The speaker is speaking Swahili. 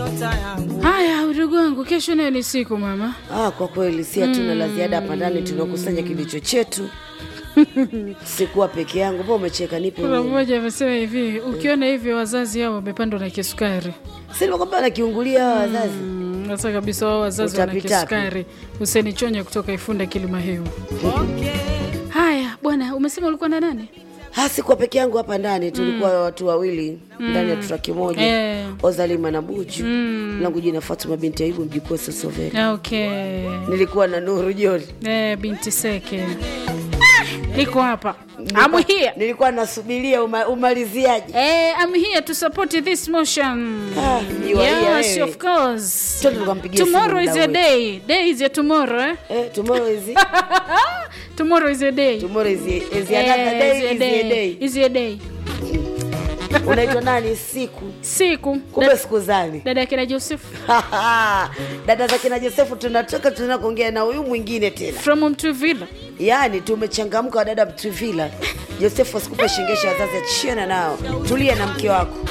Haya, udugu wangu, kesho nayo ni siku mama. Ah, kwa kweli si hatuna la ziada hapa ndani, tunakusanya kilicho chetu. Sikuwa peke yangu. Mbona umecheka? Nipe Kuna mimi. mmoja amesema hivi, ukiona hivyo wazazi hao wamepandwa na kisukari. Si nimekwambia wanakiungulia hawa wazazi. Mm, Sasa kabisa wao wazazi wana Utapitapi. kisukari. Huseni Chonya kutoka Ifunda Kilima Hewa. Haya bwana, umesema ulikuwa na nani? Ah, sikuwa peke yangu hapa ndani, tulikuwa watu wawili ndani ya tuta kimoja. Eh. Ozalima na Buju. Langu jina Fatuma binti Ayubu mjukuu wa Sosoveli. Okay. Nilikuwa na Nuru Joni. Eh, binti Seke. Iko hapa. I'm here. Nilikuwa nasubiria uma, umaliziaje. Eh, I'm here to support this motion. Ah, you are here, Yes, wewe. of course. Twende tukampigie simu Tomorrow is mdau a wetu. day. Day is a tomorrow, eh? Eh, tomorrow is Tomorrow is a day. tomorrow is, is another day, Eh, is a day. Is a day. Unaitwa nani? Siku. Siku. Kumbe Da- siku zani. Dada kina Joseph dada za kina Josefu tunatoka tuna kuongea na huyu mwingine tena, from Mtuvila. yaani tumechangamka wadada Mtuvila. Josefu asikupe shingesha wazazi, achiana nao, tulia na mke wako.